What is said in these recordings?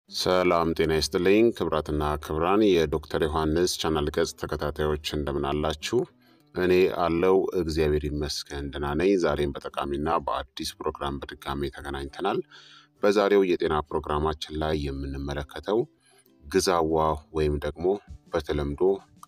ሰላም ጤና ይስጥልኝ ክብራትና ክብራን የዶክተር ዮሐንስ ቻናል ገጽ ተከታታዮች እንደምን አላችሁ? እኔ አለው እግዚአብሔር ይመስገን ደህና ነኝ። ዛሬም በጠቃሚና በአዲስ ፕሮግራም በድጋሜ ተገናኝተናል። በዛሬው የጤና ፕሮግራማችን ላይ የምንመለከተው ግዛዋ ወይም ደግሞ በተለምዶ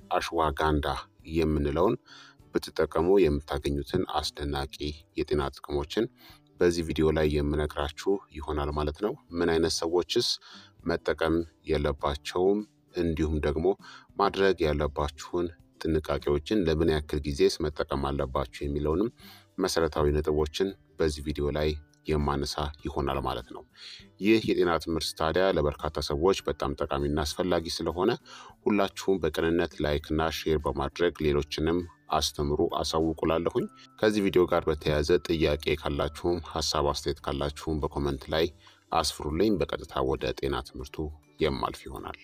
አሽዋጋንዳ የምንለውን ብትጠቀሙ የምታገኙትን አስደናቂ የጤና ጥቅሞችን በዚህ ቪዲዮ ላይ የምነግራችሁ ይሆናል ማለት ነው። ምን አይነት ሰዎችስ መጠቀም የለባቸውም፣ እንዲሁም ደግሞ ማድረግ ያለባችሁን ጥንቃቄዎችን ለምን ያክል ጊዜስ መጠቀም አለባችሁ የሚለውንም መሰረታዊ ነጥቦችን በዚህ ቪዲዮ ላይ የማነሳ ይሆናል ማለት ነው። ይህ የጤና ትምህርት ታዲያ ለበርካታ ሰዎች በጣም ጠቃሚና አስፈላጊ ስለሆነ ሁላችሁም በቅንነት ላይክና ሼር በማድረግ ሌሎችንም አስተምሩ አሳውቁላለሁኝ። ከዚህ ቪዲዮ ጋር በተያያዘ ጥያቄ ካላችሁም ሀሳብ አስተያየት ካላችሁም በኮመንት ላይ አስፍሩልኝ። በቀጥታ ወደ ጤና ትምህርቱ የማልፍ ይሆናል።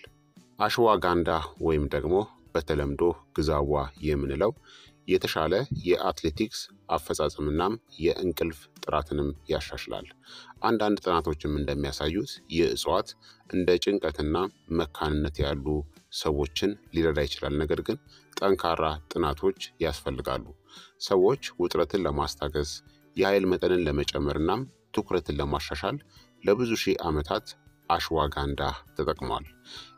አሽዋጋንዳ ወይም ደግሞ በተለምዶ ግዛዋ የምንለው የተሻለ የአትሌቲክስ አፈጻጸምናም የእንቅልፍ ጥራትንም ያሻሽላል። አንዳንድ ጥናቶችም እንደሚያሳዩት ይህ እጽዋት እንደ ጭንቀትና መካንነት ያሉ ሰዎችን ሊረዳ ይችላል። ነገር ግን ጠንካራ ጥናቶች ያስፈልጋሉ። ሰዎች ውጥረትን ለማስታገስ የኃይል መጠንን ለመጨመርናም ትኩረትን ለማሻሻል ለብዙ ሺህ ዓመታት አሽዋጋንዳ ተጠቅሟል።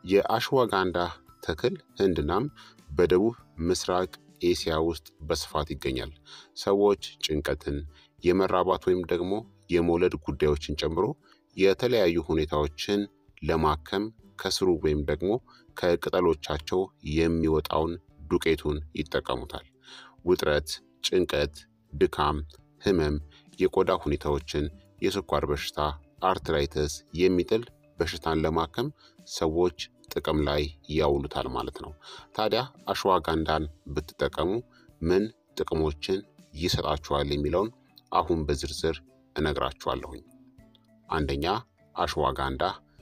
የአሽዋጋንዳ ተክል ህንድናም በደቡብ ምስራቅ ኤሲያ ውስጥ በስፋት ይገኛል። ሰዎች ጭንቀትን፣ የመራባት ወይም ደግሞ የመውለድ ጉዳዮችን ጨምሮ የተለያዩ ሁኔታዎችን ለማከም ከስሩ ወይም ደግሞ ከቅጠሎቻቸው የሚወጣውን ዱቄቱን ይጠቀሙታል። ውጥረት፣ ጭንቀት፣ ድካም፣ ህመም፣ የቆዳ ሁኔታዎችን፣ የስኳር በሽታ፣ አርትራይተስ የሚጥል በሽታን ለማከም ሰዎች ጥቅም ላይ ያውሉታል ማለት ነው። ታዲያ አሽዋጋንዳን ብትጠቀሙ ምን ጥቅሞችን ይሰጣችኋል የሚለውን አሁን በዝርዝር እነግራችኋለሁኝ። አንደኛ አሽዋጋንዳ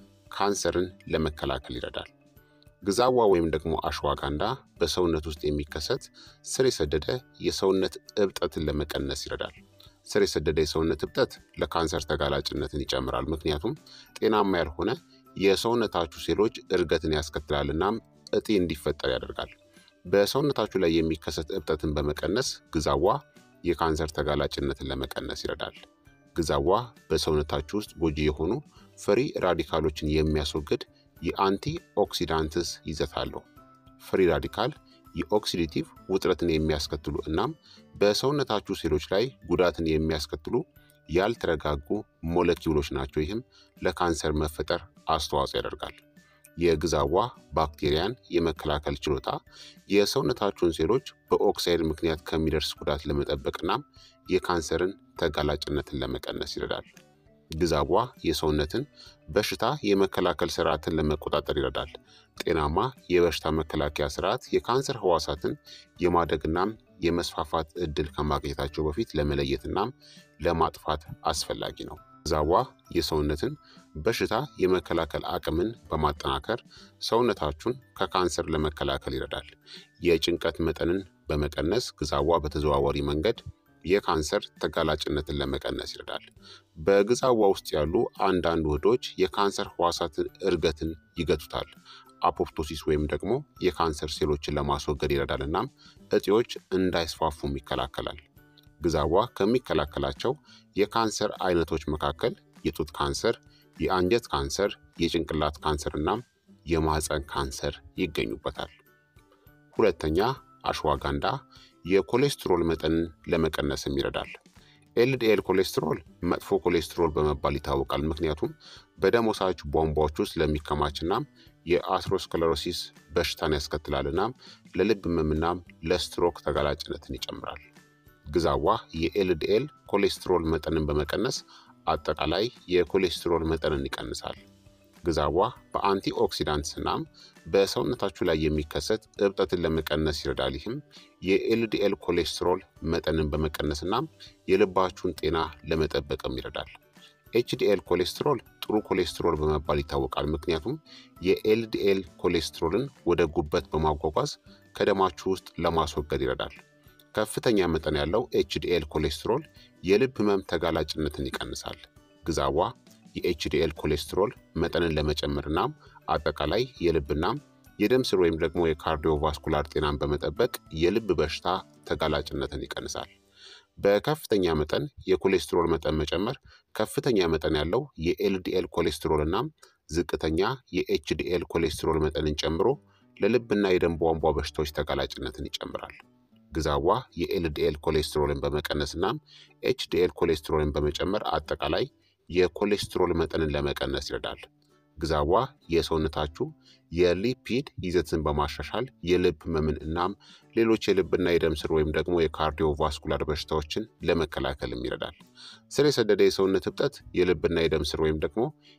ካንሰርን ለመከላከል ይረዳል። ግዛዋ ወይም ደግሞ አሽዋጋንዳ በሰውነት ውስጥ የሚከሰት ስር የሰደደ የሰውነት እብጠትን ለመቀነስ ይረዳል። ስር የሰደደ የሰውነት እብጠት ለካንሰር ተጋላጭነትን ይጨምራል። ምክንያቱም ጤናማ ያልሆነ የሰውነታችሁ ሴሎች እድገትን ያስከትላል እናም እጢ እንዲፈጠር ያደርጋል። በሰውነታችሁ ላይ የሚከሰት እብጠትን በመቀነስ ግዛዋ የካንሰር ተጋላጭነትን ለመቀነስ ይረዳል። ግዛዋ በሰውነታችሁ ውስጥ ጎጂ የሆኑ ፍሪ ራዲካሎችን የሚያስወግድ የአንቲ ኦክሲዳንትስ ይዘት አለው። ፍሪ ራዲካል የኦክሲዲቲቭ ውጥረትን የሚያስከትሉ እናም በሰውነታችሁ ሴሎች ላይ ጉዳትን የሚያስከትሉ ያልተረጋጉ ሞለኪውሎች ናቸው። ይህም ለካንሰር መፈጠር አስተዋጽኦ ያደርጋል። የግዛዋ ባክቴሪያን የመከላከል ችሎታ የሰውነታችሁን ሴሎች በኦክሳይድ ምክንያት ከሚደርስ ጉዳት ለመጠበቅ እናም የካንሰርን ተጋላጭነትን ለመቀነስ ይረዳል። ግዛዋ የሰውነትን በሽታ የመከላከል ስርዓትን ለመቆጣጠር ይረዳል። ጤናማ የበሽታ መከላከያ ስርዓት የካንሰር ህዋሳትን የማደግናም የመስፋፋት እድል ከማግኘታቸው በፊት ለመለየትናም ለማጥፋት አስፈላጊ ነው። ግዛዋ የሰውነትን በሽታ የመከላከል አቅምን በማጠናከር ሰውነታችሁን ከካንሰር ለመከላከል ይረዳል። የጭንቀት መጠንን በመቀነስ ግዛዋ በተዘዋዋሪ መንገድ የካንሰር ተጋላጭነትን ለመቀነስ ይረዳል። በግዛዋ ውስጥ ያሉ አንዳንድ ውህዶች የካንሰር ህዋሳትን እድገትን ይገቱታል። አፖፕቶሲስ ወይም ደግሞ የካንሰር ሴሎችን ለማስወገድ ይረዳል እናም እጢዎች እንዳይስፋፉም ይከላከላል። ግዛዋ ከሚከላከላቸው የካንሰር አይነቶች መካከል የጡት ካንሰር፣ የአንጀት ካንሰር፣ የጭንቅላት ካንሰር እናም የማህፀን ካንሰር ይገኙበታል። ሁለተኛ አሽዋጋንዳ የኮሌስትሮል መጠንን ለመቀነስም ይረዳል። ኤልዲኤል ኮሌስትሮል መጥፎ ኮሌስትሮል በመባል ይታወቃል። ምክንያቱም በደም ወሳጅ ቧንቧዎች ውስጥ ለሚከማችናም የአትሮስክለሮሲስ በሽታን ያስከትላል እናም ለልብ ህመምናም ለስትሮክ ተጋላጭነትን ይጨምራል። ግዛዋ የኤልዲኤል ኮሌስትሮል መጠንን በመቀነስ አጠቃላይ የኮሌስትሮል መጠንን ይቀንሳል። ግዛዋ በአንቲ ኦክሲዳንትስ እናም በሰውነታችሁ ላይ የሚከሰት እብጠትን ለመቀነስ ይረዳል። ይህም የኤልዲኤል ኮሌስትሮል መጠንን በመቀነስ እናም የልባችሁን ጤና ለመጠበቅም ይረዳል። ኤችዲኤል ኮሌስትሮል ጥሩ ኮሌስትሮል በመባል ይታወቃል። ምክንያቱም የኤልዲኤል ኮሌስትሮልን ወደ ጉበት በማጓጓዝ ከደማችሁ ውስጥ ለማስወገድ ይረዳል። ከፍተኛ መጠን ያለው ኤችዲኤል ኮሌስትሮል የልብ ህመም ተጋላጭነትን ይቀንሳል። ግዛዋ የኤችዲኤል ኮሌስትሮል መጠንን ለመጨመርና አጠቃላይ የልብና የደም ስር ወይም ደግሞ የካርዲዮቫስኩላር ጤናን በመጠበቅ የልብ በሽታ ተጋላጭነትን ይቀንሳል። በከፍተኛ መጠን የኮሌስትሮል መጠን መጨመር ከፍተኛ መጠን ያለው የኤልዲኤል ኮሌስትሮል እናም ዝቅተኛ የኤችዲኤል ኮሌስትሮል መጠንን ጨምሮ ለልብና የደም ቧንቧ በሽታዎች ተጋላጭነትን ይጨምራል። ግዛዋ የኤልዲኤል ኮሌስትሮልን በመቀነስ እናም ኤችዲኤል ኮሌስትሮልን በመጨመር አጠቃላይ የኮሌስትሮል መጠንን ለመቀነስ ይረዳል። ግዛዋ የሰውነታችሁ የሊፒድ ይዘትን በማሻሻል የልብ ህመምን እናም ሌሎች የልብና የደም ስር ወይም ደግሞ የካርዲዮቫስኩላር በሽታዎችን ለመከላከልም ይረዳል። ስር የሰደደ የሰውነት እብጠት የልብና የደም ስር ወይም ደግሞ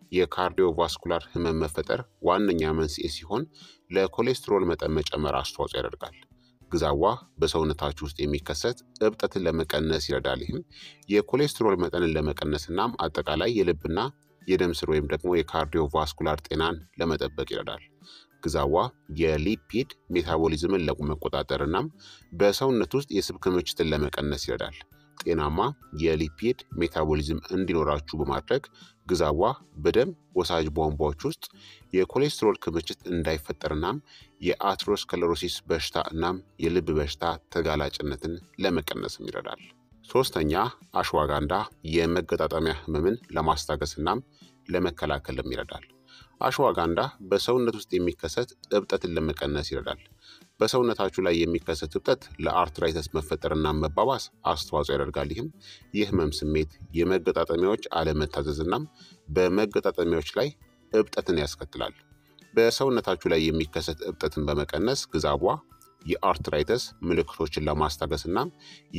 የካርዲዮቫስኩላር ህመም መፈጠር ዋነኛ መንስኤ ሲሆን ለኮሌስትሮል መጠን መጨመር አስተዋጽኦ ያደርጋል። ግዛዋ በሰውነታችሁ ውስጥ የሚከሰት እብጠትን ለመቀነስ ይረዳል። ይህም የኮሌስትሮል መጠንን ለመቀነስ እናም አጠቃላይ የልብና የደም ስር ወይም ደግሞ የካርዲዮቫስኩላር ጤናን ለመጠበቅ ይረዳል። ግዛዋ የሊፒድ ሜታቦሊዝምን ለመቆጣጠር እናም በሰውነት ውስጥ የስብ ክምችትን ለመቀነስ ይረዳል። ጤናማ የሊፒድ ሜታቦሊዝም እንዲኖራችሁ በማድረግ ግዛዋ በደም ወሳጅ ቧንቧዎች ውስጥ የኮሌስትሮል ክምችት እንዳይፈጠር እናም የአትሮስከለሮሲስ በሽታ እናም የልብ በሽታ ተጋላጭነትን ለመቀነስም ይረዳል። ሶስተኛ አሽዋጋንዳ የመገጣጠሚያ ህመምን ለማስታገስ እናም ለመከላከልም ይረዳል። አሽዋጋንዳ በሰውነት ውስጥ የሚከሰት እብጠትን ለመቀነስ ይረዳል። በሰውነታችሁ ላይ የሚከሰት እብጠት ለአርትራይተስ መፈጠርና መባባስ አስተዋጽኦ ያደርጋል። ይህም የህመም ስሜት፣ የመገጣጠሚያዎች አለመታዘዝ እናም በመገጣጠሚያዎች ላይ እብጠትን ያስከትላል። በሰውነታችሁ ላይ የሚከሰት እብጠትን በመቀነስ ግዛቧ የአርትራይተስ ምልክቶችን ለማስታገስ እናም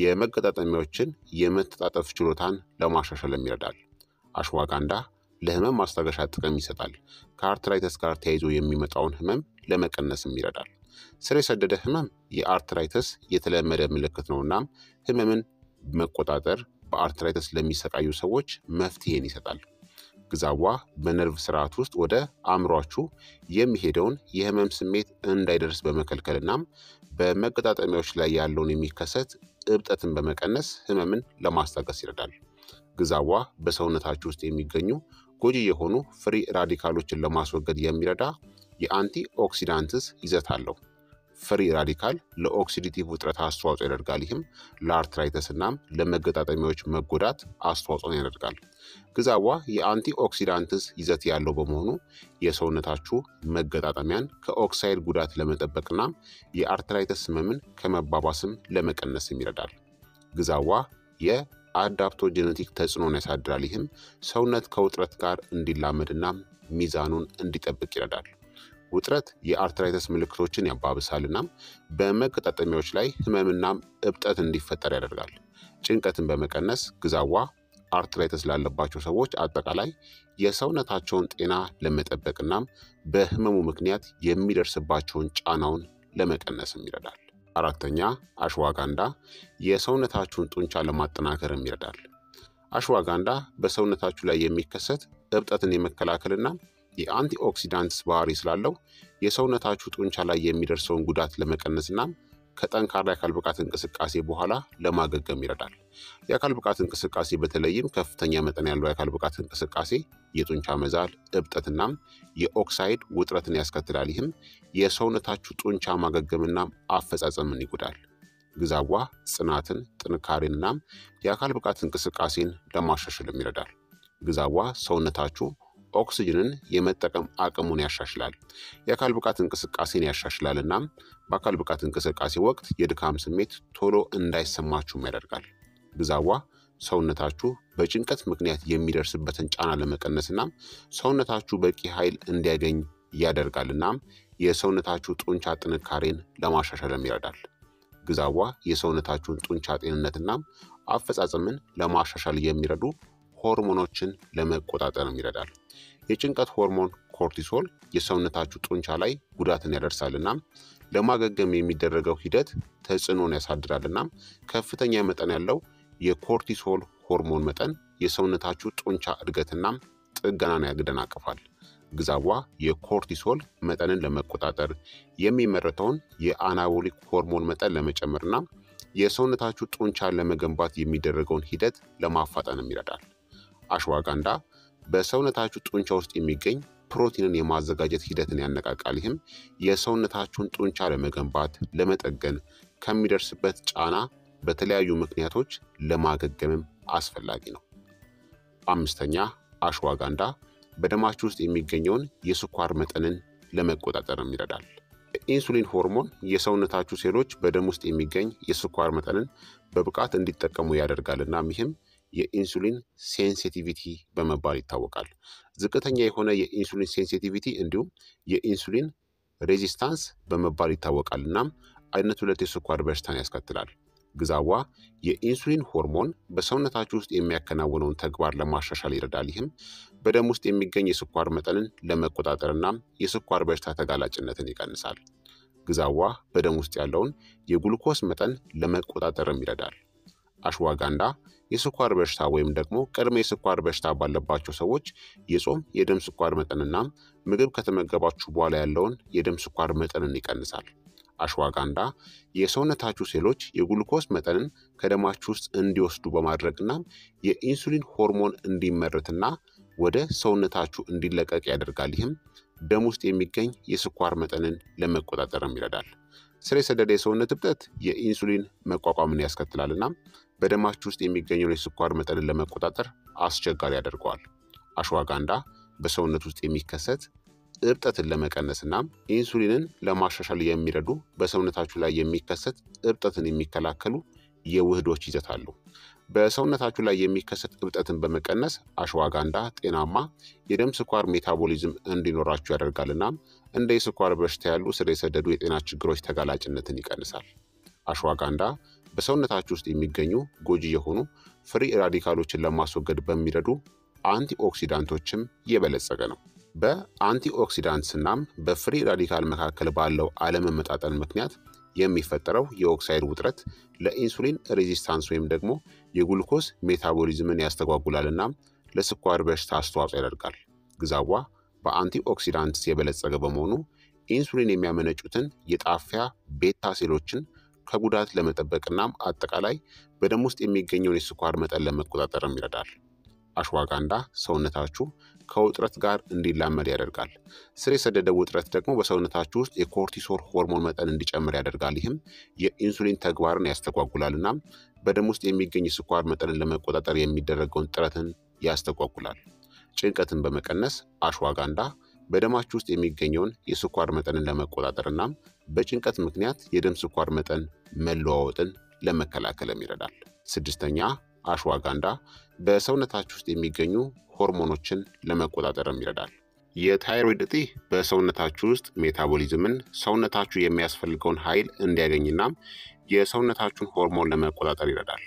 የመገጣጠሚያዎችን የመተጣጠፍ ችሎታን ለማሻሻልም ይረዳል። አሽዋጋንዳ ለህመም ማስታገሻ ጥቅም ይሰጣል። ከአርትራይተስ ጋር ተያይዞ የሚመጣውን ህመም ለመቀነስም ይረዳል። ስር የሰደደ ህመም የአርትራይተስ የተለመደ ምልክት ነው። እናም ህመምን መቆጣጠር በአርትራይተስ ለሚሰቃዩ ሰዎች መፍትሄን ይሰጣል። ግዛዋ በነርቭ ስርዓት ውስጥ ወደ አእምሯችሁ የሚሄደውን የህመም ስሜት እንዳይደርስ በመከልከል እናም በመገጣጠሚያዎች ላይ ያለውን የሚከሰት እብጠትን በመቀነስ ህመምን ለማስታገስ ይረዳል። ግዛዋ በሰውነታችሁ ውስጥ የሚገኙ ጎጂ የሆኑ ፍሪ ራዲካሎችን ለማስወገድ የሚረዳ የአንቲ ኦክሲዳንትስ ይዘት አለው። ፍሪ ራዲካል ለኦክሲዲቲቭ ውጥረት አስተዋጽኦ ያደርጋል። ይህም ለአርትራይተስ እናም ለመገጣጠሚያዎች መጎዳት አስተዋጽኦን ያደርጋል። ግዛዋ የአንቲ ኦክሲዳንትስ ይዘት ያለው በመሆኑ የሰውነታችሁ መገጣጠሚያን ከኦክሳይድ ጉዳት ለመጠበቅና የአርትራይተስ ህመምን ከመባባስም ለመቀነስም ይረዳል። ግዛዋ የአዳፕቶጀኔቲክ ተጽዕኖን ያሳድራል። ይህም ሰውነት ከውጥረት ጋር እንዲላመድና ሚዛኑን እንዲጠብቅ ይረዳል። ውጥረት የአርትራይተስ ምልክቶችን ያባብሳል እናም በመገጣጠሚያዎች ላይ ህመምናም እብጠት እንዲፈጠር ያደርጋል። ጭንቀትን በመቀነስ ግዛዋ አርትራይተስ ላለባቸው ሰዎች አጠቃላይ የሰውነታቸውን ጤና ለመጠበቅ እናም በህመሙ ምክንያት የሚደርስባቸውን ጫናውን ለመቀነስም ይረዳል። አራተኛ አሽዋጋንዳ የሰውነታችሁን ጡንቻ ለማጠናከርም ይረዳል። አሽዋጋንዳ በሰውነታችሁ ላይ የሚከሰት እብጠትን የመከላከልና የአንቲኦክሲዳንትስ ባህሪ ስላለው የሰውነታችሁ ጡንቻ ላይ የሚደርሰውን ጉዳት ለመቀነስና ከጠንካራ የአካል ብቃት እንቅስቃሴ በኋላ ለማገገም ይረዳል። የአካል ብቃት እንቅስቃሴ በተለይም ከፍተኛ መጠን ያለው የአካል ብቃት እንቅስቃሴ የጡንቻ መዛል፣ እብጠትናም የኦክሳይድ ውጥረትን ያስከትላል። ይህም የሰውነታችሁ ጡንቻ ማገገምና አፈጻጸምን ይጎዳል። ግዛዋ ጽናትን፣ ጥንካሬንናም የአካል ብቃት እንቅስቃሴን ለማሻሻልም ይረዳል። ግዛዋ ሰውነታችሁ ኦክስጅንን የመጠቀም አቅሙን ያሻሽላል። የአካል ብቃት እንቅስቃሴን ያሻሽላል እናም በአካል ብቃት እንቅስቃሴ ወቅት የድካም ስሜት ቶሎ እንዳይሰማችሁም ያደርጋል። ግዛዋ ሰውነታችሁ በጭንቀት ምክንያት የሚደርስበትን ጫና ለመቀነስ እናም ሰውነታችሁ በቂ ኃይል እንዲያገኝ ያደርጋል እናም የሰውነታችሁ ጡንቻ ጥንካሬን ለማሻሻልም ይረዳል። ግዛዋ የሰውነታችሁን ጡንቻ ጤንነትናም አፈጻጸምን ለማሻሻል የሚረዱ ሆርሞኖችን ለመቆጣጠርም ይረዳል። የጭንቀት ሆርሞን ኮርቲሶል የሰውነታችሁ ጡንቻ ላይ ጉዳትን ያደርሳል እናም ለማገገም የሚደረገው ሂደት ተጽዕኖን ያሳድራል እናም ከፍተኛ መጠን ያለው የኮርቲሶል ሆርሞን መጠን የሰውነታችሁ ጡንቻ እድገትናም ጥገናን ያደናቅፋል። ግዛዋ የኮርቲሶል መጠንን ለመቆጣጠር የሚመረተውን የአናቦሊክ ሆርሞን መጠን ለመጨመርና የሰውነታችሁ ጡንቻን ለመገንባት የሚደረገውን ሂደት ለማፋጠንም ይረዳል። አሽዋጋንዳ በሰውነታችሁ ጡንቻ ውስጥ የሚገኝ ፕሮቲንን የማዘጋጀት ሂደትን ያነቃቃል። ይህም የሰውነታችሁን ጡንቻ ለመገንባት ለመጠገን ከሚደርስበት ጫና በተለያዩ ምክንያቶች ለማገገምም አስፈላጊ ነው። አምስተኛ አሽዋጋንዳ በደማችሁ ውስጥ የሚገኘውን የስኳር መጠንን ለመቆጣጠርም ይረዳል። የኢንሱሊን ሆርሞን የሰውነታችሁ ሴሎች በደም ውስጥ የሚገኝ የስኳር መጠንን በብቃት እንዲጠቀሙ ያደርጋል። እናም ይህም የኢንሱሊን ሴንሲቲቪቲ በመባል ይታወቃል። ዝቅተኛ የሆነ የኢንሱሊን ሴንሲቲቪቲ እንዲሁም የኢንሱሊን ሬዚስታንስ በመባል ይታወቃል። እናም አይነት ሁለት የስኳር በሽታን ያስከትላል። ግዛዋ የኢንሱሊን ሆርሞን በሰውነታችሁ ውስጥ የሚያከናውነውን ተግባር ለማሻሻል ይረዳል። ይህም በደም ውስጥ የሚገኝ የስኳር መጠንን ለመቆጣጠርና የስኳር በሽታ ተጋላጭነትን ይቀንሳል። ግዛዋ በደም ውስጥ ያለውን የጉልኮስ መጠን ለመቆጣጠርም ይረዳል። አሽዋጋንዳ የስኳር በሽታ ወይም ደግሞ ቅድመ የስኳር በሽታ ባለባቸው ሰዎች የጾም የደም ስኳር መጠንና ምግብ ከተመገባችሁ በኋላ ያለውን የደም ስኳር መጠንን ይቀንሳል። አሽዋጋንዳ የሰውነታችሁ ሴሎች የጉልኮስ መጠንን ከደማችሁ ውስጥ እንዲወስዱ በማድረግና የኢንሱሊን ሆርሞን እንዲመረትና ወደ ሰውነታችሁ እንዲለቀቅ ያደርጋል። ይህም ደም ውስጥ የሚገኝ የስኳር መጠንን ለመቆጣጠርም ይረዳል። ስር የሰደደ የሰውነት እብጠት የኢንሱሊን መቋቋምን ያስከትላልና በደማችሁ ውስጥ የሚገኘውን የስኳር መጠንን ለመቆጣጠር አስቸጋሪ ያደርገዋል። አሽዋጋንዳ በሰውነት ውስጥ የሚከሰት እብጠትን ለመቀነስ እናም ኢንሱሊንን ለማሻሻል የሚረዱ በሰውነታችሁ ላይ የሚከሰት እብጠትን የሚከላከሉ የውህዶች ይዘት አሉ። በሰውነታችሁ ላይ የሚከሰት እብጠትን በመቀነስ አሽዋጋንዳ ጤናማ የደም ስኳር ሜታቦሊዝም እንዲኖራችሁ ያደርጋል እናም እንደ የስኳር በሽታ ያሉ ስር የሰደዱ የጤና ችግሮች ተጋላጭነትን ይቀንሳል። አሽዋጋንዳ በሰውነታችሁ ውስጥ የሚገኙ ጎጂ የሆኑ ፍሪ ራዲካሎችን ለማስወገድ በሚረዱ አንቲኦክሲዳንቶችም የበለጸገ ነው። በአንቲኦክሲዳንትስ እናም በፍሪ ራዲካል መካከል ባለው አለመመጣጠን ምክንያት የሚፈጠረው የኦክሳይድ ውጥረት ለኢንሱሊን ሬዚስታንስ ወይም ደግሞ የጉልኮስ ሜታቦሊዝምን ያስተጓጉላል እናም ለስኳር በሽታ አስተዋጽኦ ያደርጋል። ግዛዋ በአንቲኦክሲዳንትስ የበለጸገ በመሆኑ ኢንሱሊን የሚያመነጩትን የጣፊያ ቤታ ሴሎችን ከጉዳት ለመጠበቅ እናም አጠቃላይ በደም ውስጥ የሚገኘውን የስኳር መጠን ለመቆጣጠርም ይረዳል። አሽዋጋንዳ ሰውነታችሁ ከውጥረት ጋር እንዲላመድ ያደርጋል። ስር የሰደደ ውጥረት ደግሞ በሰውነታችሁ ውስጥ የኮርቲሶል ሆርሞን መጠን እንዲጨምር ያደርጋል። ይህም የኢንሱሊን ተግባርን ያስተጓጉላል እናም በደም ውስጥ የሚገኝ የስኳር መጠንን ለመቆጣጠር የሚደረገውን ጥረትን ያስተጓጉላል። ጭንቀትን በመቀነስ አሽዋጋንዳ በደማችሁ ውስጥ የሚገኘውን የስኳር መጠንን ለመቆጣጠር እናም በጭንቀት ምክንያት የደም ስኳር መጠን መለዋወጥን ለመከላከልም ይረዳል። ስድስተኛ አሽዋጋንዳ በሰውነታችሁ ውስጥ የሚገኙ ሆርሞኖችን ለመቆጣጠርም ይረዳል። የታይሮይድ እጢ በሰውነታችሁ ውስጥ ሜታቦሊዝምን ሰውነታችሁ የሚያስፈልገውን ኃይል እንዲያገኝናም የሰውነታችሁን ሆርሞን ለመቆጣጠር ይረዳል።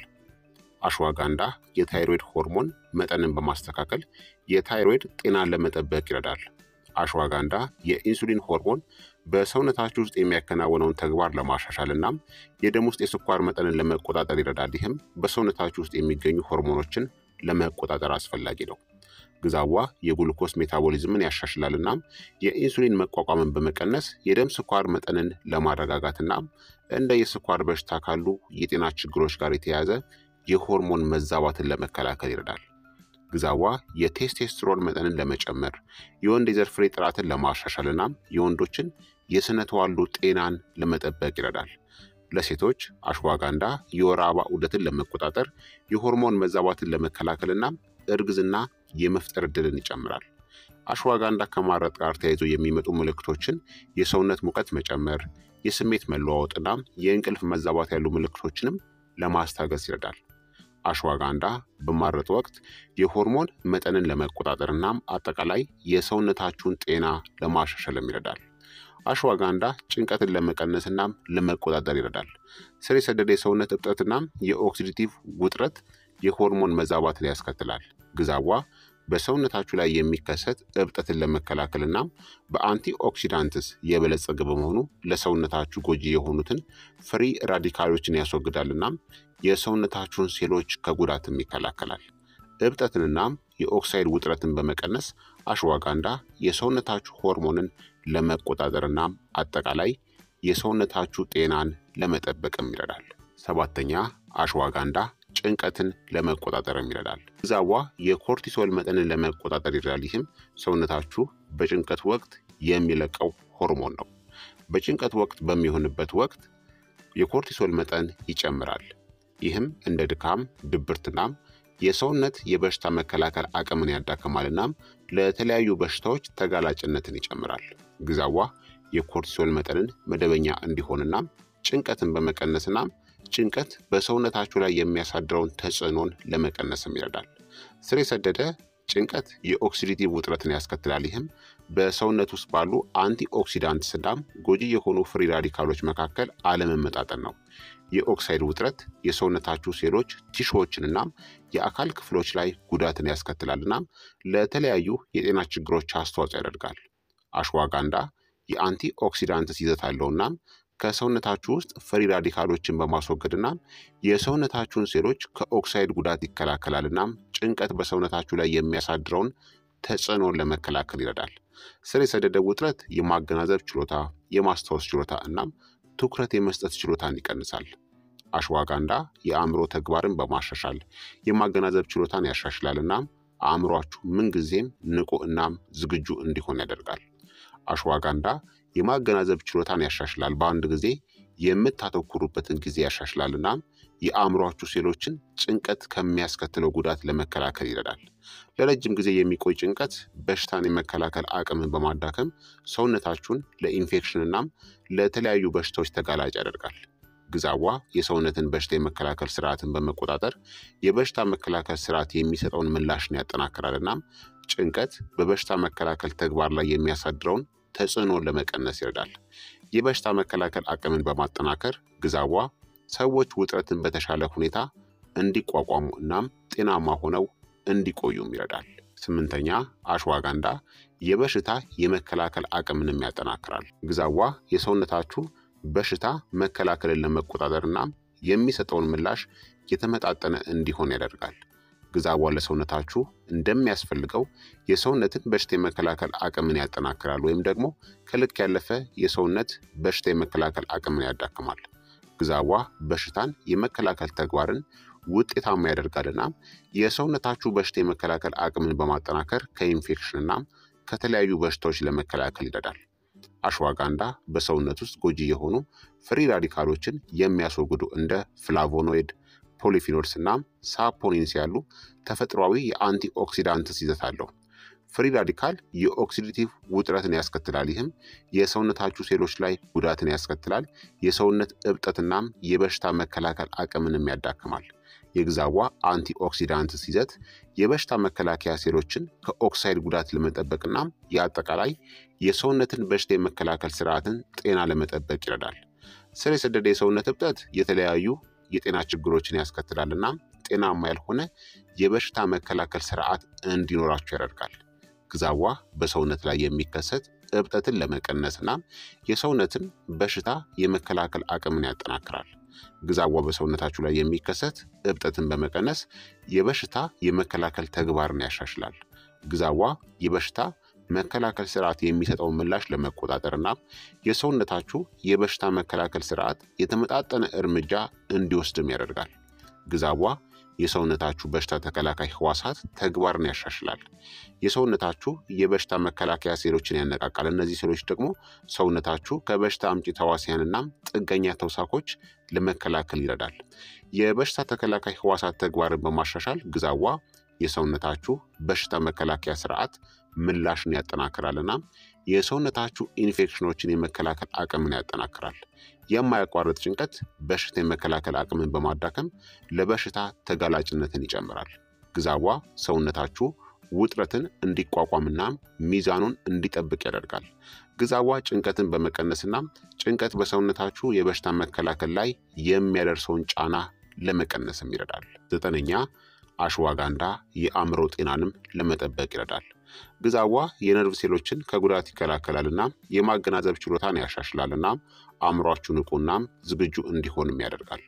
አሽዋጋንዳ የታይሮይድ ሆርሞን መጠንን በማስተካከል የታይሮይድ ጤናን ለመጠበቅ ይረዳል። አሽዋጋንዳ የኢንሱሊን ሆርሞን በሰውነታችሁ ውስጥ የሚያከናውነውን ተግባር ለማሻሻል እናም የደም ውስጥ የስኳር መጠንን ለመቆጣጠር ይረዳል። ይህም በሰውነታችሁ ውስጥ የሚገኙ ሆርሞኖችን ለመቆጣጠር አስፈላጊ ነው። ግዛዋ የጉልኮስ ሜታቦሊዝምን ያሻሽላል እናም የኢንሱሊን መቋቋምን በመቀነስ የደም ስኳር መጠንን ለማረጋጋት እናም እንደ የስኳር በሽታ ካሉ የጤና ችግሮች ጋር የተያያዘ የሆርሞን መዛባትን ለመከላከል ይረዳል። ግዛዋ የቴስቴስትሮን መጠንን ለመጨመር የወንድ የዘር ፍሬ ጥራትን ለማሻሻል እናም የወንዶችን የስነ ተዋልዶ ጤናን ለመጠበቅ ይረዳል። ለሴቶች አሽዋጋንዳ የወር አበባ ዑደትን ለመቆጣጠር የሆርሞን መዛባትን ለመከላከል እናም እርግዝና የመፍጠር ዕድልን ይጨምራል። አሽዋጋንዳ ከማረጥ ጋር ተያይዞ የሚመጡ ምልክቶችን የሰውነት ሙቀት መጨመር፣ የስሜት መለዋወጥና የእንቅልፍ መዛባት ያሉ ምልክቶችንም ለማስታገስ ይረዳል። አሽዋጋንዳ በማረጥ ወቅት የሆርሞን መጠንን ለመቆጣጠር እናም አጠቃላይ የሰውነታችሁን ጤና ለማሻሻልም ይረዳል። አሽዋጋንዳ ጭንቀትን ለመቀነስ እናም ለመቆጣጠር ይረዳል። ስር የሰደደ የሰውነት እብጠትናም የኦክሲዲቲቭ ውጥረት የሆርሞን መዛባትን ያስከትላል። ግዛዋ በሰውነታችሁ ላይ የሚከሰት እብጠትን ለመከላከል እናም በአንቲ ኦክሲዳንትስ የበለጸገ በመሆኑ ለሰውነታችሁ ጎጂ የሆኑትን ፍሪ ራዲካሎችን ያስወግዳል እናም የሰውነታችሁን ሴሎች ከጉዳትም ይከላከላል። እብጠትንናም የኦክሳይድ ውጥረትን በመቀነስ አሽዋጋንዳ የሰውነታችሁ ሆርሞንን ለመቆጣጠር እናም አጠቃላይ የሰውነታችሁ ጤናን ለመጠበቅም ይረዳል። ሰባተኛ አሽዋጋንዳ ጭንቀትን ለመቆጣጠርም ይረዳል። ግዛዋ የኮርቲሶል መጠንን ለመቆጣጠር ይረዳል። ይህም ሰውነታችሁ በጭንቀት ወቅት የሚለቀው ሆርሞን ነው። በጭንቀት ወቅት በሚሆንበት ወቅት የኮርቲሶል መጠን ይጨምራል። ይህም እንደ ድካም፣ ድብርትናም የሰውነት የበሽታ መከላከል አቅምን ያዳክማል እናም ለተለያዩ በሽታዎች ተጋላጭነትን ይጨምራል። ግዛዋ የኮርቲሶል መጠንን መደበኛ እንዲሆንናም ጭንቀትን በመቀነስናም ጭንቀት በሰውነታችሁ ላይ የሚያሳድረውን ተጽዕኖን ለመቀነስም ይረዳል። ስር የሰደደ ጭንቀት የኦክሲዲቲቭ ውጥረትን ያስከትላል። ይህም በሰውነት ውስጥ ባሉ አንቲ ኦክሲዳንትስ እናም ጎጂ የሆኑ ፍሪ ራዲካሎች መካከል አለመመጣጠን ነው። የኦክሳይድ ውጥረት የሰውነታችሁ ሴሎች፣ ቲሾዎችን እናም የአካል ክፍሎች ላይ ጉዳትን ያስከትላል እናም ለተለያዩ የጤና ችግሮች አስተዋጽኦ ያደርጋል። አሽዋጋንዳ የአንቲ ኦክሲዳንትስ ይዘት አለው እናም ከሰውነታችሁ ውስጥ ፍሪ ራዲካሎችን በማስወገድ እናም የሰውነታችሁን ሴሎች ከኦክሳይድ ጉዳት ይከላከላል እናም ጭንቀት በሰውነታችሁ ላይ የሚያሳድረውን ተጽዕኖን ለመከላከል ይረዳል። ስር የሰደደ ውጥረት የማገናዘብ ችሎታ፣ የማስታወስ ችሎታ እናም ትኩረት የመስጠት ችሎታን ይቀንሳል። አሽዋጋንዳ የአእምሮ ተግባርን በማሻሻል የማገናዘብ ችሎታን ያሻሽላል እናም አእምሯችሁ ምንጊዜም ንቁ እናም ዝግጁ እንዲሆን ያደርጋል። አሽዋጋንዳ የማገናዘብ ችሎታን ያሻሽላል። በአንድ ጊዜ የምታተኩሩበትን ጊዜ ያሻሽላል እናም የአእምሯችሁ ሴሎችን ጭንቀት ከሚያስከትለው ጉዳት ለመከላከል ይረዳል። ለረጅም ጊዜ የሚቆይ ጭንቀት በሽታን የመከላከል አቅምን በማዳከም ሰውነታችሁን ለኢንፌክሽን እናም ለተለያዩ በሽታዎች ተጋላጭ ያደርጋል። ግዛዋ የሰውነትን በሽታ የመከላከል ስርዓትን በመቆጣጠር የበሽታ መከላከል ስርዓት የሚሰጠውን ምላሽን ያጠናክራል እናም ጭንቀት በበሽታ መከላከል ተግባር ላይ የሚያሳድረውን ተጽዕኖን ለመቀነስ ይረዳል። የበሽታ መከላከል አቅምን በማጠናከር ግዛዋ ሰዎች ውጥረትን በተሻለ ሁኔታ እንዲቋቋሙ እናም ጤናማ ሆነው እንዲቆዩም ይረዳል። ስምንተኛ አሽዋጋንዳ የበሽታ የመከላከል አቅምንም ያጠናክራል። ግዛዋ የሰውነታችሁ በሽታ መከላከልን ለመቆጣጠር እናም የሚሰጠውን ምላሽ የተመጣጠነ እንዲሆን ያደርጋል። ግዛዋ ለሰውነታችሁ እንደሚያስፈልገው የሰውነትን በሽታ የመከላከል አቅምን ያጠናክራል ወይም ደግሞ ከልክ ያለፈ የሰውነት በሽታ የመከላከል አቅምን ያዳክማል። ግዛዋ በሽታን የመከላከል ተግባርን ውጤታማ ያደርጋልና የሰውነታችሁ በሽታ የመከላከል አቅምን በማጠናከር ከኢንፌክሽን እናም ከተለያዩ በሽታዎች ለመከላከል ይረዳል። አሽዋጋንዳ በሰውነት ውስጥ ጎጂ የሆኑ ፍሪ ራዲካሎችን የሚያስወግዱ እንደ ፍላቮኖይድ ፖሊፊኖልስ እናም ሳፖኒንስ ያሉ ተፈጥሯዊ የአንቲ ኦክሲዳንትስ ይዘት አለው። ፍሪ ራዲካል የኦክሲዲቲቭ ውጥረትን ያስከትላል። ይህም የሰውነታችሁ ሴሎች ላይ ጉዳትን ያስከትላል። የሰውነት እብጠትናም የበሽታ መከላከል አቅምንም ያዳክማል። የግዛዋ አንቲ ኦክሲዳንትስ ይዘት የበሽታ መከላከያ ሴሎችን ከኦክሳይድ ጉዳት ለመጠበቅናም የአጠቃላይ የሰውነትን በሽታ የመከላከል ስርዓትን ጤና ለመጠበቅ ይረዳል። ስር የሰደደ የሰውነት እብጠት የተለያዩ የጤና ችግሮችን ያስከትላል እናም ጤናማ ያልሆነ የበሽታ መከላከል ስርዓት እንዲኖራቸው ያደርጋል። ግዛዋ በሰውነት ላይ የሚከሰት እብጠትን ለመቀነስ እናም የሰውነትን በሽታ የመከላከል አቅምን ያጠናክራል። ግዛዋ በሰውነታችሁ ላይ የሚከሰት እብጠትን በመቀነስ የበሽታ የመከላከል ተግባርን ያሻሽላል። ግዛዋ የበሽታ መከላከል ስርዓት የሚሰጠውን ምላሽ ለመቆጣጠር እናም የሰውነታችሁ የበሽታ መከላከል ስርዓት የተመጣጠነ እርምጃ እንዲወስድም ያደርጋል። ግዛዋ የሰውነታችሁ በሽታ ተከላካይ ህዋሳት ተግባርን ያሻሽላል። የሰውነታችሁ የበሽታ መከላከያ ሴሎችን ያነቃቃል። እነዚህ ሴሎች ደግሞ ሰውነታችሁ ከበሽታ አምጪ ተዋሲያንናም ጥገኛ ተውሳኮች ለመከላከል ይረዳል። የበሽታ ተከላካይ ህዋሳት ተግባርን በማሻሻል ግዛዋ የሰውነታችሁ በሽታ መከላከያ ስርዓት ምላሽን ያጠናክራልና የሰውነታችሁ ኢንፌክሽኖችን የመከላከል አቅምን ያጠናክራል። የማያቋርጥ ጭንቀት በሽታ የመከላከል አቅምን በማዳከም ለበሽታ ተጋላጭነትን ይጨምራል። ግዛዋ ሰውነታችሁ ውጥረትን እንዲቋቋምና ሚዛኑን እንዲጠብቅ ያደርጋል። ግዛዋ ጭንቀትን በመቀነስና ጭንቀት በሰውነታችሁ የበሽታ መከላከል ላይ የሚያደርሰውን ጫና ለመቀነስም ይረዳል። ዘጠነኛ አሽዋጋንዳ የአእምሮ ጤናንም ለመጠበቅ ይረዳል። ግዛዋ የነርቭ ሴሎችን ከጉዳት ይከላከላልና የማገናዘብ ችሎታን ያሻሽላልና አእምሯችሁ ንቁናም ዝግጁ እንዲሆንም ያደርጋል።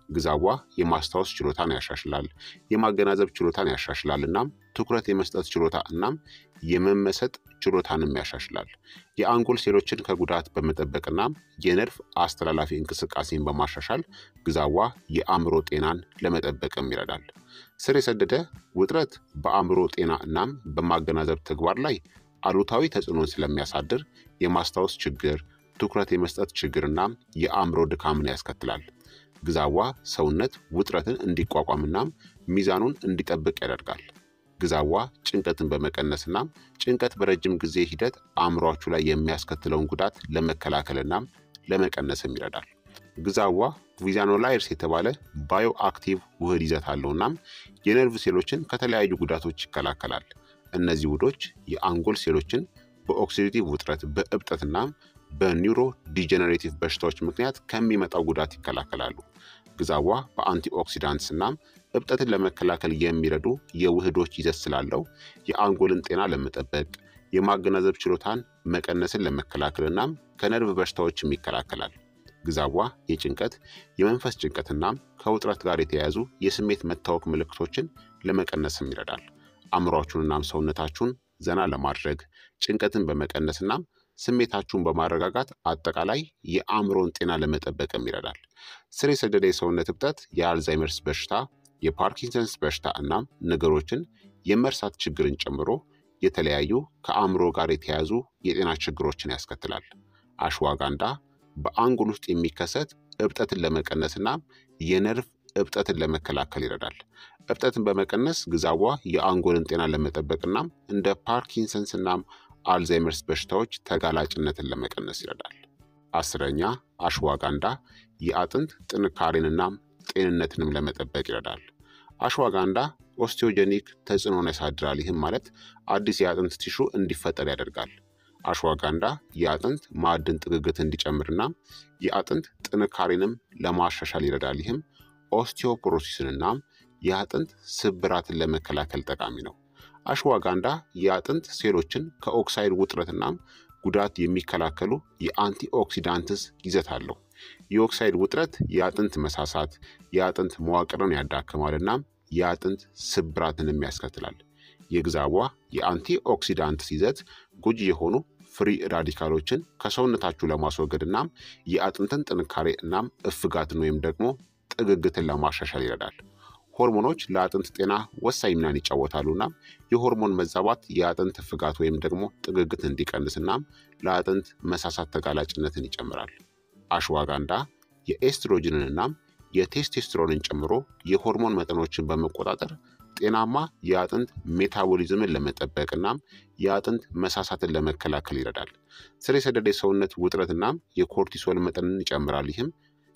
ግዛዋ የማስታወስ ችሎታን ያሻሽላል፣ የማገናዘብ ችሎታን ያሻሽላል፣ እናም ትኩረት የመስጠት ችሎታ እናም የመመሰጥ ችሎታንም ያሻሽላል። የአንጎል ሴሎችን ከጉዳት በመጠበቅና የነርቭ አስተላላፊ እንቅስቃሴን በማሻሻል ግዛዋ የአእምሮ ጤናን ለመጠበቅም ይረዳል። ስር የሰደደ ውጥረት በአእምሮ ጤና እናም በማገናዘብ ተግባር ላይ አሉታዊ ተጽዕኖን ስለሚያሳድር የማስታወስ ችግር፣ ትኩረት የመስጠት ችግርና የአእምሮ ድካምን ያስከትላል። ግዛዋ ሰውነት ውጥረትን እንዲቋቋምና ሚዛኑን እንዲጠብቅ ያደርጋል። ግዛዋ ጭንቀትን በመቀነስና ጭንቀት በረጅም ጊዜ ሂደት አእምሯችሁ ላይ የሚያስከትለውን ጉዳት ለመከላከልና ለመቀነስም ይረዳል። ግዛዋ ቪዛኖላይርስ የተባለ ባዮ አክቲቭ ውህድ ይዘት አለው እናም የነርቭ ሴሎችን ከተለያዩ ጉዳቶች ይከላከላል። እነዚህ ውህዶች የአንጎል ሴሎችን በኦክሲዲቲቭ ውጥረት፣ በእብጠትና በኒውሮ ዲጀነሬቲቭ በሽታዎች ምክንያት ከሚመጣው ጉዳት ይከላከላሉ። ግዛዋ በአንቲኦክሲዳንትስ እናም እብጠትን ለመከላከል የሚረዱ የውህዶች ይዘት ስላለው የአንጎልን ጤና ለመጠበቅ የማገናዘብ ችሎታን መቀነስን ለመከላከል እናም ከነርቭ በሽታዎችም ይከላከላል። ግዛዋ የጭንቀት የመንፈስ ጭንቀትናም ከውጥረት ጋር የተያያዙ የስሜት መታወክ ምልክቶችን ለመቀነስም ይረዳል። አእምሯችሁንናም ሰውነታችሁን ዘና ለማድረግ ጭንቀትን በመቀነስናም ስሜታችሁን በማረጋጋት አጠቃላይ የአእምሮን ጤና ለመጠበቅም ይረዳል። ስር የሰደደ የሰውነት እብጠት የአልዛይመርስ በሽታ፣ የፓርኪንሰንስ በሽታ እናም ነገሮችን የመርሳት ችግርን ጨምሮ የተለያዩ ከአእምሮ ጋር የተያያዙ የጤና ችግሮችን ያስከትላል። አሽዋጋንዳ በአንጎል ውስጥ የሚከሰት እብጠትን ለመቀነስና የነርቭ እብጠትን ለመከላከል ይረዳል። እብጠትን በመቀነስ ግዛዋ የአንጎልን ጤና ለመጠበቅና እንደ ፓርኪንሰንስ እናም አልዛይመርስ በሽታዎች ተጋላጭነትን ለመቀነስ ይረዳል። አስረኛ አሽዋጋንዳ የአጥንት ጥንካሬንና ጤንነትንም ለመጠበቅ ይረዳል። አሽዋጋንዳ ኦስቲዮጀኒክ ተጽዕኖን ያሳድራል። ይህም ማለት አዲስ የአጥንት ቲሹ እንዲፈጠር ያደርጋል። አሽዋጋንዳ የአጥንት ማዕድን ጥግግት እንዲጨምርና የአጥንት ጥንካሬንም ለማሻሻል ይረዳል። ይህም ኦስቲዮፖሮሲስንና የአጥንት ስብራትን ለመከላከል ጠቃሚ ነው። አሽዋጋንዳ የአጥንት ሴሎችን ከኦክሳይድ ውጥረትና ጉዳት የሚከላከሉ የአንቲኦክሲዳንትስ ይዘት አለው። የኦክሳይድ ውጥረት የአጥንት መሳሳት፣ የአጥንት መዋቅርን ያዳክማል እናም የአጥንት ስብራትንም ያስከትላል። የግዛዋ የአንቲኦክሲዳንትስ ይዘት ጎጂ የሆኑ ፍሪ ራዲካሎችን ከሰውነታችሁ ለማስወገድ እናም የአጥንትን ጥንካሬ እናም እፍጋትን ወይም ደግሞ ጥግግትን ለማሻሻል ይረዳል። ሆርሞኖች ለአጥንት ጤና ወሳኝ ሚናን ይጫወታሉ እናም የሆርሞን መዛባት የአጥንት ፍጋት ወይም ደግሞ ጥግግት እንዲቀንስ እናም ለአጥንት መሳሳት ተጋላጭነትን ይጨምራል። አሽዋጋንዳ የኤስትሮጅንን እናም የቴስቴስትሮንን ጨምሮ የሆርሞን መጠኖችን በመቆጣጠር ጤናማ የአጥንት ሜታቦሊዝምን ለመጠበቅ እናም የአጥንት መሳሳትን ለመከላከል ይረዳል። ስር የሰደደ የሰውነት ውጥረት እናም የኮርቲሶል መጠንን ይጨምራል። ይህም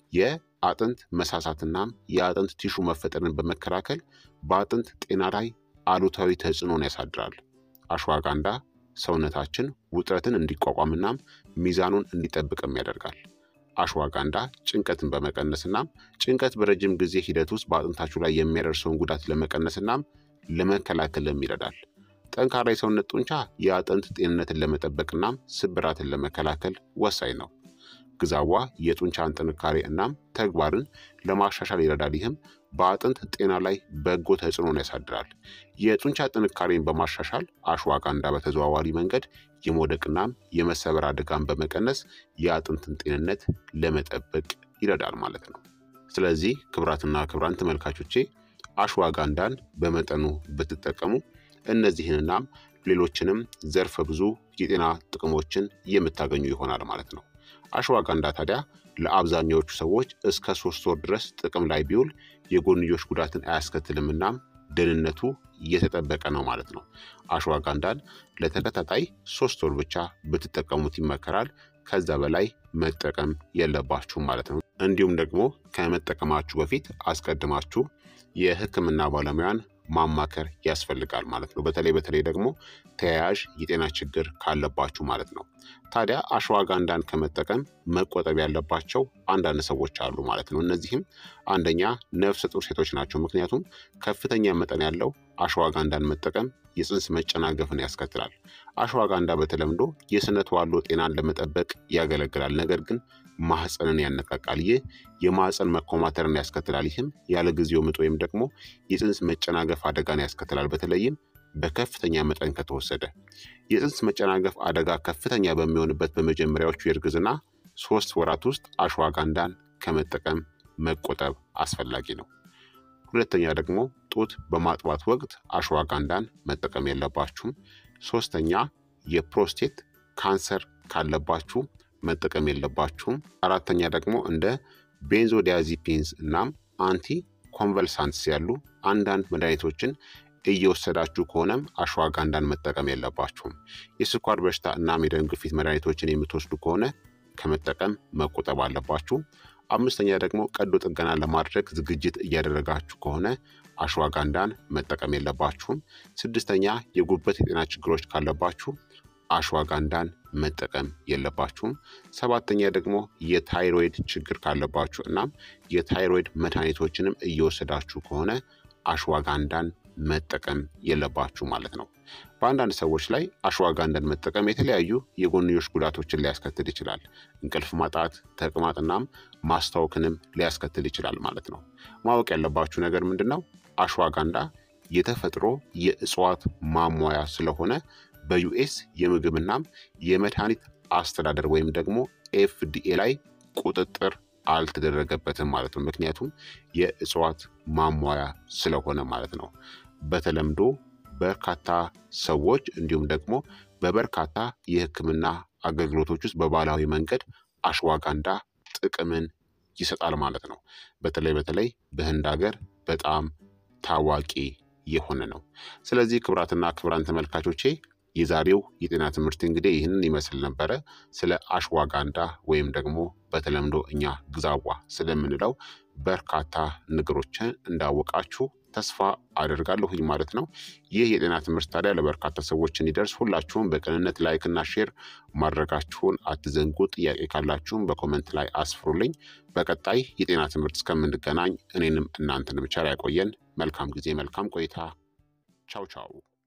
የአጥንት መሳሳትናም የአጥንት ቲሹ መፈጠርን በመከላከል በአጥንት ጤና ላይ አሉታዊ ተጽዕኖን ያሳድራል። አሽዋጋንዳ ሰውነታችን ውጥረትን እንዲቋቋምናም ሚዛኑን እንዲጠብቅም ያደርጋል። አሽዋጋንዳ ጭንቀትን በመቀነስናም ጭንቀት በረጅም ጊዜ ሂደት ውስጥ በአጥንታችሁ ላይ የሚያደርሰውን ጉዳት ለመቀነስናም ለመከላከልም ይረዳል። ጠንካራ የሰውነት ጡንቻ የአጥንት ጤንነትን ለመጠበቅናም ስብራትን ለመከላከል ወሳኝ ነው። ግዛዋ የጡንቻን ጥንካሬ እናም ተግባርን ለማሻሻል ይረዳል። ይህም በአጥንት ጤና ላይ በጎ ተጽዕኖን ያሳድራል። የጡንቻ ጥንካሬን በማሻሻል አሽዋጋንዳ በተዘዋዋሪ መንገድ የመውደቅናም የመሰበር አደጋን በመቀነስ የአጥንትን ጤንነት ለመጠበቅ ይረዳል ማለት ነው። ስለዚህ ክብራትና ክብራን ተመልካቾቼ አሽዋጋንዳን በመጠኑ ብትጠቀሙ እነዚህንናም ሌሎችንም ዘርፈ ብዙ የጤና ጥቅሞችን የምታገኙ ይሆናል ማለት ነው። አሽዋጋንዳ ታዲያ ለአብዛኛዎቹ ሰዎች እስከ ሶስት ወር ድረስ ጥቅም ላይ ቢውል የጎንዮሽ ጉዳትን አያስከትልም እናም ደህንነቱ እየተጠበቀ ነው ማለት ነው። አሽዋጋንዳን ለተከታታይ ሶስት ወር ብቻ ብትጠቀሙት ይመከራል። ከዛ በላይ መጠቀም የለባችሁም ማለት ነው። እንዲሁም ደግሞ ከመጠቀማችሁ በፊት አስቀድማችሁ የሕክምና ባለሙያን ማማከር ያስፈልጋል ማለት ነው። በተለይ በተለይ ደግሞ ተያያዥ የጤና ችግር ካለባችሁ ማለት ነው። ታዲያ አሽዋጋንዳን ከመጠቀም መቆጠብ ያለባቸው አንዳንድ ሰዎች አሉ ማለት ነው። እነዚህም አንደኛ ነፍሰ ጡር ሴቶች ናቸው። ምክንያቱም ከፍተኛ መጠን ያለው አሽዋጋንዳን መጠቀም የፅንስ መጨናገፍን ያስከትላል። አሽዋጋንዳ በተለምዶ የስነ ተዋልዶ ጤናን ለመጠበቅ ያገለግላል፣ ነገር ግን ማህፀንን ያነቃቃል። ይህ የማህፀን መኮማተርን ያስከትላል። ይህም ያለ ጊዜው ምጥ ወይም ደግሞ የፅንስ መጨናገፍ አደጋን ያስከትላል፣ በተለይም በከፍተኛ መጠን ከተወሰደ። የፅንስ መጨናገፍ አደጋ ከፍተኛ በሚሆንበት በመጀመሪያዎቹ የእርግዝና ሶስት ወራት ውስጥ አሽዋጋንዳን ከመጠቀም መቆጠብ አስፈላጊ ነው። ሁለተኛ ደግሞ ጡት በማጥባት ወቅት አሽዋጋንዳን መጠቀም የለባችሁም። ሶስተኛ የፕሮስቴት ካንሰር ካለባችሁ መጠቀም የለባችሁም። አራተኛ ደግሞ እንደ ቤንዞዲያዚፒንስ እናም አንቲ ኮንቨልሳንትስ ያሉ አንዳንድ መድኃኒቶችን እየወሰዳችሁ ከሆነም አሽዋጋንዳን መጠቀም የለባችሁም። የስኳር በሽታ እናም የደም ግፊት መድኃኒቶችን የምትወስዱ ከሆነ ከመጠቀም መቆጠብ አለባችሁ። አምስተኛ ደግሞ ቀዶ ጥገና ለማድረግ ዝግጅት እያደረጋችሁ ከሆነ አሽዋጋንዳን መጠቀም የለባችሁም። ስድስተኛ የጉበት የጤና ችግሮች ካለባችሁ አሽዋጋንዳን መጠቀም የለባችሁም። ሰባተኛ ደግሞ የታይሮይድ ችግር ካለባችሁ እናም የታይሮይድ መድኃኒቶችንም እየወሰዳችሁ ከሆነ አሽዋጋንዳን መጠቀም የለባችሁ ማለት ነው። በአንዳንድ ሰዎች ላይ አሽዋጋንዳን መጠቀም የተለያዩ የጎንዮሽ ጉዳቶችን ሊያስከትል ይችላል። እንቅልፍ ማጣት፣ ተቅማጥናም ማስታወክንም ሊያስከትል ይችላል ማለት ነው። ማወቅ ያለባችሁ ነገር ምንድን ነው? አሽዋጋንዳ የተፈጥሮ የእጽዋት ማሟያ ስለሆነ በዩኤስ የምግብናም የመድኃኒት አስተዳደር ወይም ደግሞ ኤፍዲኤ ላይ ቁጥጥር አልተደረገበትም ማለት ነው። ምክንያቱም የእጽዋት ማሟያ ስለሆነ ማለት ነው። በተለምዶ በርካታ ሰዎች እንዲሁም ደግሞ በበርካታ የሕክምና አገልግሎቶች ውስጥ በባህላዊ መንገድ አሽዋጋንዳ ጥቅምን ይሰጣል ማለት ነው። በተለይ በተለይ በህንድ ሀገር በጣም ታዋቂ የሆነ ነው። ስለዚህ ክቡራትና ክቡራን ተመልካቾቼ የዛሬው የጤና ትምህርት እንግዲህ ይህንን ይመስል ነበረ። ስለ አሽዋጋንዳ ወይም ደግሞ በተለምዶ እኛ ግዛዋ ስለምንለው በርካታ ነገሮችን እንዳወቃችሁ ተስፋ አደርጋለሁኝ ማለት ነው። ይህ የጤና ትምህርት ታዲያ ለበርካታ ሰዎች እንዲደርስ ሁላችሁም በቅንነት ላይክና ሼር ማድረጋችሁን አትዘንጉ። ጥያቄ ካላችሁም በኮመንት ላይ አስፍሩልኝ። በቀጣይ የጤና ትምህርት እስከምንገናኝ እኔንም እናንተን ብቻ ያቆየን። መልካም ጊዜ፣ መልካም ቆይታ። ቻው ቻው